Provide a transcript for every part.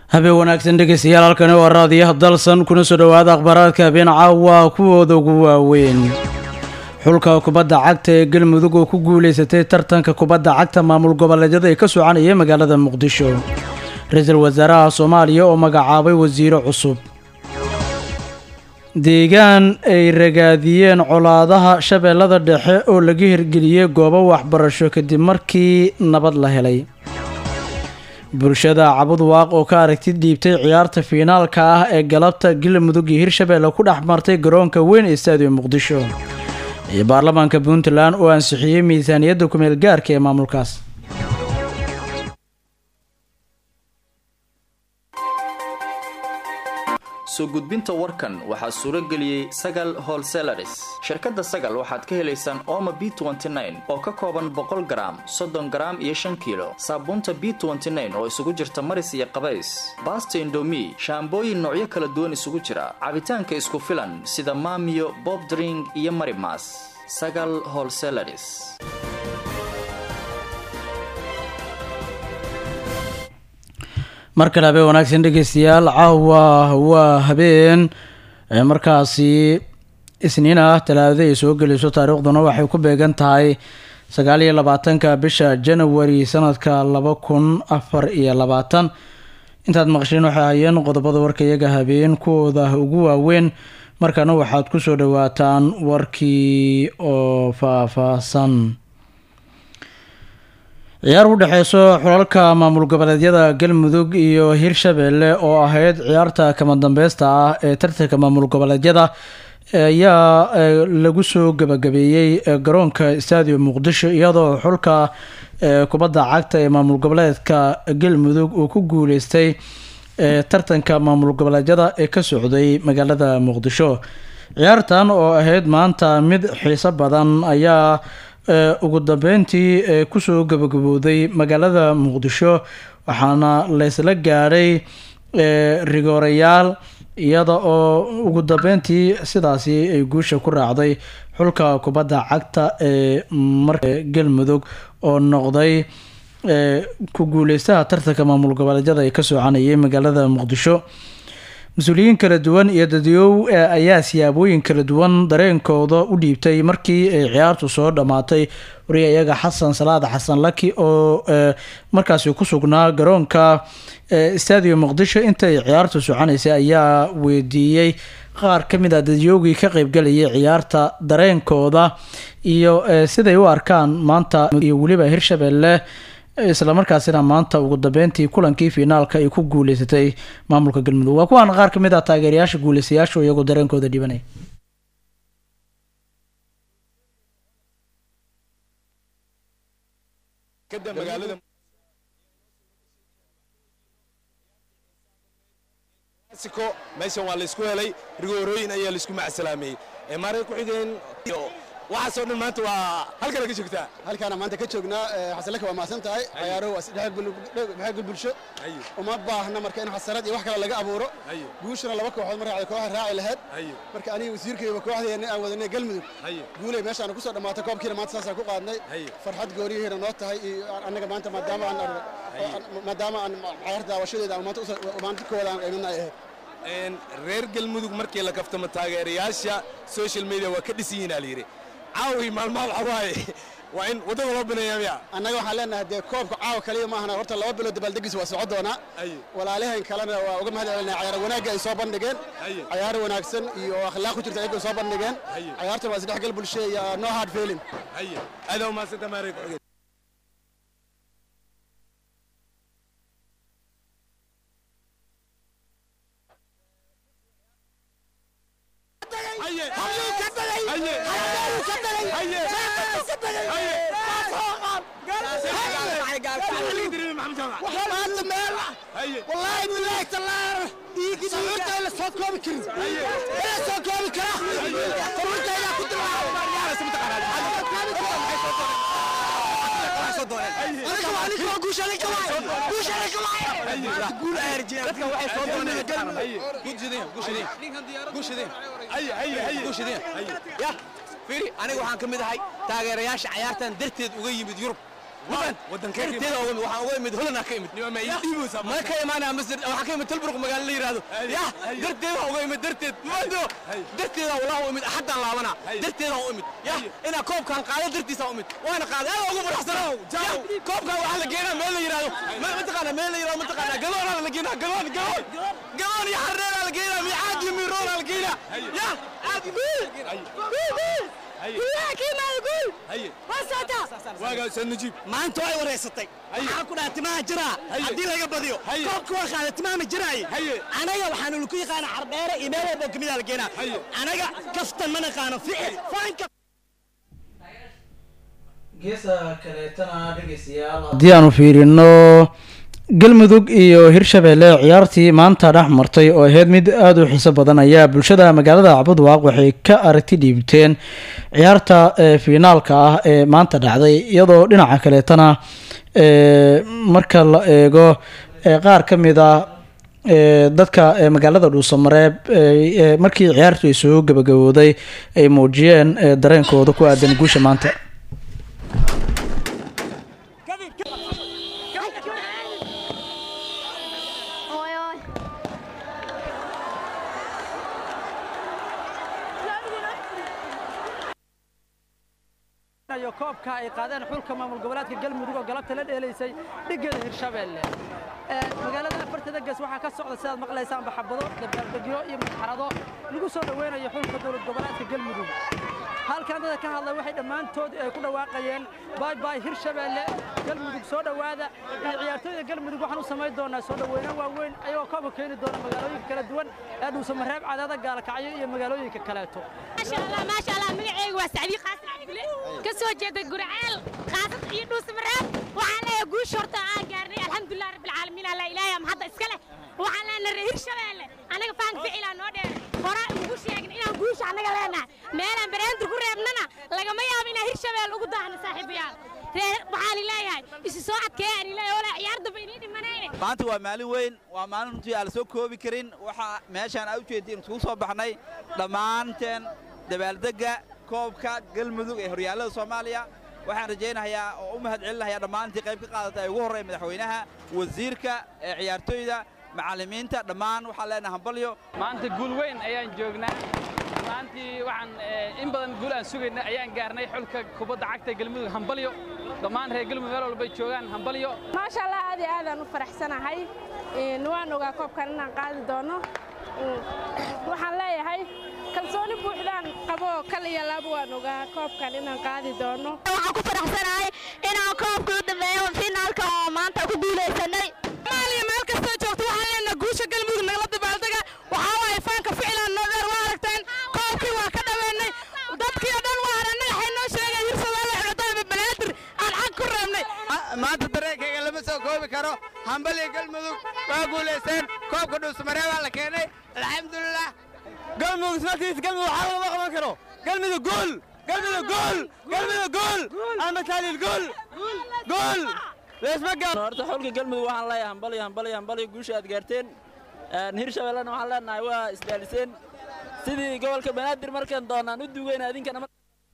habeen wanaagsan dhegeystayaal halkani waa raadiyaha dalsan kuna soo dhowaada akhbaaraadka habeen caawa kuwooda ugu waaweyn xulka kubadda cagta ee galmudug oo ku guuleysatay tartanka kubadda cagta maamul goboleedyada ee ka soconaya magaalada muqdisho ra-iisul wasaaraha soomaaliya oo magacaabay wasiiro cusub deegaan ay ragaadiyeen colaadaha shabeellada dhexe oo laga hirgeliyey goobo waxbarasho kadib markii nabad la helay bulshada cabud waaq oo ka aragti dhiibtay ciyaarta fiinaalka ah ee galabta galmudug iyo hirshabeelle ku dhex martay garoonka weyn ee staadium muqdisho iyo baarlamaanka puntland oo ansixiyey miisaaniyadda kumeel gaarka ee maamulkaas soo gudbinta warkan waxaa suuro geliyey sagal holselaris shirkadda sagal waxaad ka helaysaan ooma b oo ka kooban boqol garaam soddon garaam iyo shan kiilo saabuunta b oo isugu jirta maris iyo qabays baasta indomi shaambooyin noocyo kala duwan isugu jira cabitaanka isku filan sida maamiyo bobdring iyo marimas sagal holselaris mar kale habeen wanaagsan dhegeystayaal caawa waa habeen markaasi isniin ah talaadada ay soo gelayso taariikhduna waxay ku beegan tahay sagaal iyo labaatanka bisha janawari sanadka laba kun afar iyo labaatan intaad maqasheen waxay hayeen qodobada warka iyaga habeen kuwooda ugu waaweyn markana waxaad ku soo dhawaataan warkii oo faahfaahsan ciyaar u dhexeyso xulalka maamul goboleedyada galmudug iyo hirshabeelle oo ahayd ciyaarta kama dambeysta ah ee tartanka maamul goboleedyada ayaa lagu soo gabagabeeyey garoonka stadium muqdisho iyadoo xulka kubadda cagta ee maamul goboleedka galmudug uu ku guuleystay tartanka maamul goboleedyada ee ka socday magaalada muqdisho ciyaartan oo ahayd maanta mid xiiso badan ayaa ugu dambeyntii kusoo gabagabowday magaalada muqdisho waxaana laysla gaadhay rigoorayaal iyada oo ugu dambeyntii sidaasi ay guusha ku raacday xulka kubadda cagta ee marka galmudug oo noqday ku guuleystaha tartanka maamul goboleedyada ay ka soconayay magaalada muqdisho mas-uuliyiin kala duwan iyo dadyow ayaa siyaabooyin kala duwan dareenkooda u dhiibtay markii ay ciyaartu soo dhammaatay wariya iyaga xasan salaad xasan laki oo markaasi ku sugnaa garoonka stadium muqdisho intay ciyaartu soconaysay ayaa weydiiyey qaar ka mid a dadyoogii ka qeybgalayay ciyaarta dareenkooda iyo siday u arkaan maanta iyo weliba hirshabeelle islamarkaasina maanta ugu dambeyntii kulankii fiinaalka ay ku guuleysatay maamulka galmudug waa kuwaan qaar kamid ah taageerayaasha guuleystayaashu iyagoo dareenkooda dhibanaya meeshan waa laysku helay rigoorooyin ayaa laisku macsalaameyey maarey ku-xigeen waxaasoo dhan maanta waa halkana ka joogtaa halkaana maanta ka joognaa xasanlaka waa mahadsan tahay ciyaaruhu waa isdhexgal bulsho uma baahna marka in xasarad iyo wax kale laga abuuro guushana laba kooxood mar raacday kooxa raaci lahayd marka aniga wasiirkayba kooxdeena aan wadanay galmudug guuley meeshaana kusoo dhammaatay koobkiina maanta saasaan ku qaadnay farxad gooriyihiina noo tahay iyo annaga maanta maadaama aan maadaama aan ciyaarta daawashadeeda aan maanta kooda aan qaybina ay ahayd reer galmudug markii la kaftamo taageerayaasha social media waa ka dhisan yihiin alayidhi caawi maalmaha waxa waaye waa in waddada loo bineeyaa miya annaga waxaan leenahay dee koobka caawa kaliya maahana horta laba bilood dabaaldegiis waa soco doonaa walaalaheen kalena waa uga mahad celinaa ciyaar wanaagga ay soo bandhigeen ciyaar wanaagsan iyo akhlaaq ku jirta ayaga soo bandhigeen ciyaartan waa isdhexgal bulshe iyo no hard feeling adaa umahadsanta maarey ku-xigeen والله بالله تالله سعودة ولا صوت كوبي كريم ولا صوت كوبي كريم فرنسا إذا كنت أنا كمان أنا كمان قوش أنا كمان قوش أنا كمان قول أرجع dadka waxay soo doonayaan guushadeen guushadeen guushadeen ay ay ay guushadeen ya fiiri aniga waxaan ka mid ahay taageerayaasha ciyaartan darteed uga yimid yurub darteeda uga imid waxaan uga imid holland ka imid ma ka imaanaya masjid waxaan ka imid tilburg magaalo la yidhaahdo yah darteeda uga imid darteed maado darteeda walaa u imid axaddaan laabana darteeda u imid yah inaa koobkaan qaado dartiisa u imid waana qaaday aad ugu faraxsana koobkaan waxaa la geenaa meel la yidhaahdo mataqaana meel la yidhahdo mataqaana galoonaa la geenaa galoon galoon galoon iyo xarreeraa la geenaa micaad iyo miroonaa la geenaa yah aad maanta way wareysatay waxaa ku dhaha timaha jiraa haddii laga badiyo koobka waa qaada timaha ma jiraaye anaga waxaanu laku yaqaana cardheere iyo meel walbo kamida la keenaa anaga kaftan ma naqaano ficil faanka geesa kaleetana dhegeystayaal haddii aanu fiirino galmudug iyo hirshabeelle ciyaartii maanta dhex martay oo ahayd mid aada u xiiso badan ayaa bulshada magaalada cabudwaaq waxay ka aragti dhiibteen ciyaarta fiinaalka ah ee maanta dhacday iyadoo dhinaca kaleetana marka la eego qaar ka mid ah dadka magaalada dhuusamareeb markii ciyaartu ay soo gabagabooday ay muujiyeen dareenkooda ku aadan guusha maanta koobka ay qaadeen xulka maamul goboleedka galmudug oo galabta la dheelaysay dhigeeda hirshabeelle magaalada afartada ges waxaa ka socda sidaad maqlaysaan baxabado dabaaldegyo iyo masxarado lagu soo dhoweynayo xulka dowlad goboleedka galmudug halkan dada ka hadlay waxay dhammaantood ay ku dhawaaqayeen baybay hirshabeelle galmudug soo dhowaada iyo ciyaartooyda galmudug waxaan u samayn doonaa soo dhoweyno waaweyn ayagoo koobka keeni doona magaalooyinka kala duwan ee dhuusamareeb cadaada gaalkacyo iyo magaalooyinka kaleeto maasha allah magaceyga waa sacdii qaasim cabdile ka soo jeeda gurceel qaasad iyo dhuusamareeb waxaan leeyahay guusha horta aan gaarnay alxamdulilah rabbilcaalamiin alla ilaahay mahadda iska leh waxaan leenahay reer hirshabeelle annaga faanka ficilaa noo dheer horaa ugu sheegin inaan guusha annaga leenahay meelaan bareentur ku reebnana lagama yaabo inaan hirshabeelle ugu daahno saaxiibayaal reer waxaan leeyahay isu soo adkeeyaan ilaahay olaa ciyaar damba inii dhimanayne maanta waa maalin weyn waa maalin runtii aan la soo koobi karin waxaa meeshaan aa u jeediin isugu soo baxnay dhammaanteen dabaaldegga koobka galmudug ee horyaallada soomaaliya waxaan rajaynayaa oo u mahad celinayaa dhammaantii qayb ka qaadata ay ugu horreyn madaxweynaha wasiirka ee ciyaartooyda macallimiinta dhammaan waxaan leenahay hambalyo maanta guul weyn ayaan joognaa maantii waxaan in badan guul aan sugayna ayaan gaarnay xulka kubadda cagta galmudug hambalyo dhammaan reer galmudug meel walbay joogaan hambalyo maasha allah aad iyo aadaan u faraxsanahay waan ogaa koobkan inaan qaadi doono waxaan leeyahay kalsooni buuxdaan qabo kal iyo laba waan ogaa koobkan inaan qaadi doono waxaan ku faraxsanahay inaan koobka u dambeeyo finaalka oo maanta ku guulaysanay maaliya meel kastoo joogto waxaan leenahay guusha galmudug nagala dabaaldega waxaa waaye faanka ficilaan noo dheer waa aragteen koobkii waa ka dhaweennay dadkii oo dhan waa haranay waxay noo sheegeen hirsadaale xidhataaba banaadir aan xag ku reebnay maanta dareenkayga lama soo koobi karo hambaliya galmudug waa guulaysteen koobka dhuusmaree baa la keenay alxamdulilah galmudug ismarkiis galmudug waxaa lama qaban karo galmudug gool galmudug gool galmudug gool almataalil gool gool horta xulka galmudug waxaan leeyahay hambalyo hambalyo hambalyo guusha aad gaarteen hirshabellena waxaan leenahay waa isdaaliseen sidii gobolka banaadir markaan doonaan u duugayna idinkana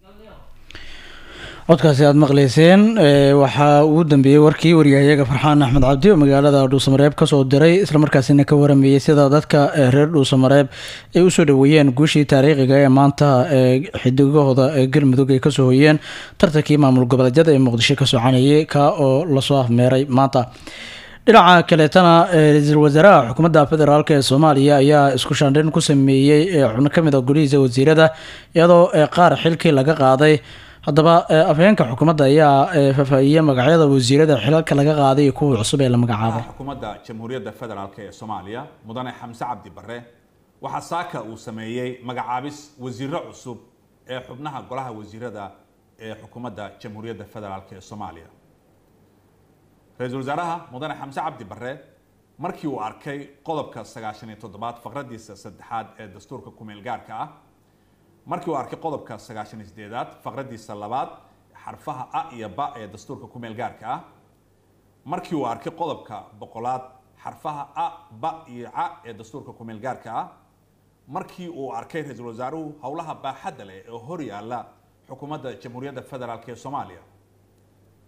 codkaasi aada maqleyseen waxaa ugu dambeeyey warkii waryahayaga farxaan axmed cabdi oo magaalada dhuusamareeb kasoo diray islamarkaasina ka waramayey sida dadka reer dhuusamareeb ay usoo dhaweeyeen guushii taariikhiga ee maanta xidigahooda galmudug ay kasoo hoyeen tartankii maamul goboleedyada ee muqdisho ka soconayay ka oo lasoo afmeeray maanta dhinaca kaleetana ra-iisul wasaaraha xukuumadda federaalk ee soomaaliya ayaa isku shaandhayn ku sameeyey xubno kamid a golihiisa wasiirada iyadoo qaar xilkii laga qaaday haddaba afhayeenka xukuumadda ayaa faahfaahiyey magacyada wasiirada xilalka laga qaaday iyo kuwii cusub ee la magacaabay xukuumadda jamhuuriyadda federaalk ee soomaaliya mudane xamse cabdi barre waxaa saaka uu sameeyey magacaabis wasiiro cusub ee xubnaha golaha wasiirada ee xukuumadda jamhuuriyadda federaalk ee soomaaliya ra-iisul wasaaraha mudane xamse cabdi barre markii uu arkay qodobka sagaashan iyo toddobaad faqradiisa saddexaad ee dastuurka kumeel gaarka ah markii uu arkay qodobka sagaashan iyo sideedaad faqradiisa labaad xarfaha a iyo ba ee dastuurka kumeel gaarka ah markii uu arkay qodobka boqolaad xarfaha a ba iyo ca ee dastuurka kumeel gaarka ah markii uu arkay ra-iisul wasaaruhu howlaha baaxadda leh ee hor yaalla xukuumadda jamhuuriyadda federaalk ee soomaaliya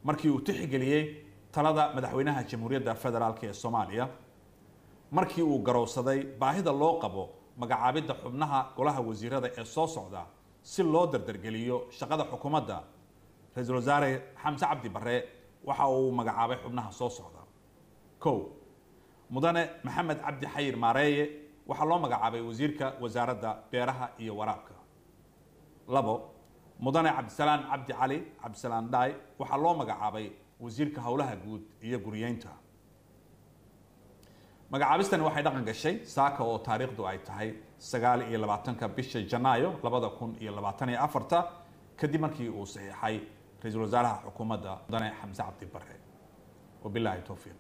markii uu tixgeliyey talada madaxweynaha jamhuuriyadda federaalk ee soomaaliya markii uu garowsaday baahida loo qabo magacaabidda xubnaha golaha wasiirada ee soo socda si loo dardargeliyo shaqada xukuumadda ra-iisul wasaare xamse cabdi barre waxa uu magacaabay xubnaha soo socda kow mudane maxamed cabdi xayir maareeye waxaa loo magacaabay wasiirka wasaaradda beeraha iyo waraabka labo mudane cabdisalaan cabdi cali cabdisalaan dhaay waxaa loo magacaabay wasiirka howlaha guud iyo guriyeynta magacaabistani waxay dhaqan gashay saaka oo taariikhdu ay tahay sagaal iyo labaatanka bisha janaayo labada kun iyo labaatan iyo afarta kadib markii uu saxiixay ra-iisul wasaaraha xukuumadda mudane xamse cabdi bare wabilaahi towfiiq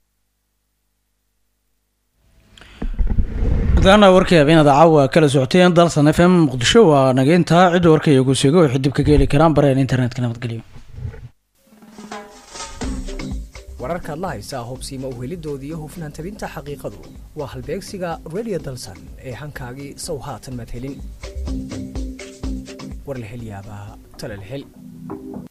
gudaana warkii habeenada caawa kala socoteen dalsan f m muqdisho waa nageyntaa cidda warkaiyo guusiga waxay dib kaga heli karaan bareen internetka nabadgelyo wararkaad la haysaa hubsiima uhelidooda iyo hufnaan tabinta xaqiiqadu waa halbeegsiga radio dalsan ee hankaagii sow haatan madhelin war la hel yaabaa tala la hel